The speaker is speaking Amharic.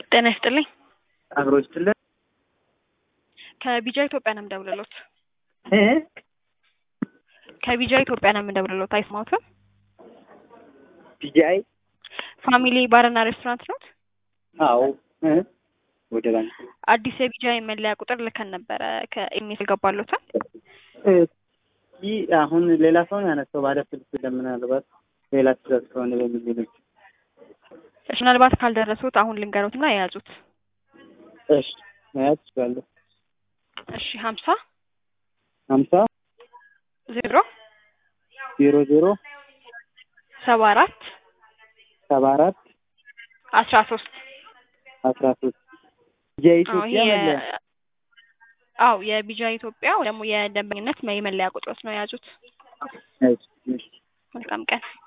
ጤና ይስጥልኝ። አብሮ ይስጥልን። ከቢጃ ኢትዮጵያ ነው የምደውልሎት። እ ከቢጃ ኢትዮጵያ ነው የምደውልሎት። አይስማውትም? ቢጂአይ ፋሚሊ ባርና ሬስቶራንት ኖት? አዎ እ ወደ ባንክ አዲስ የቢጃይ መለያ ቁጥር ልከን ነበረ ከኢሜል ገባሎታል። እ ይህ አሁን ሌላ ሰው ነው ያነሳው ባለ ስልክ ለምናልባት ሌላ ትእዛዝ ከሆነ በሚል ሌሎች እሺ፣ ምናልባት ካልደረሱት አሁን ልንገሮትና የያዙት። እሺ መያዝ ይችላለሁ። እሺ ሀምሳ ሀምሳ ዜሮ ዜሮ ዜሮ ሰባ አራት ሰባ አራት አስራ ሶስት አስራ ሶስት የኢትዮጵያ መለያ አው የቢጃ ኢትዮጵያ ወይ ደግሞ የደንበኝነት የመለያ ቁጥሮች ነው የያዙት። እሺ እሺ መልካም ቀን።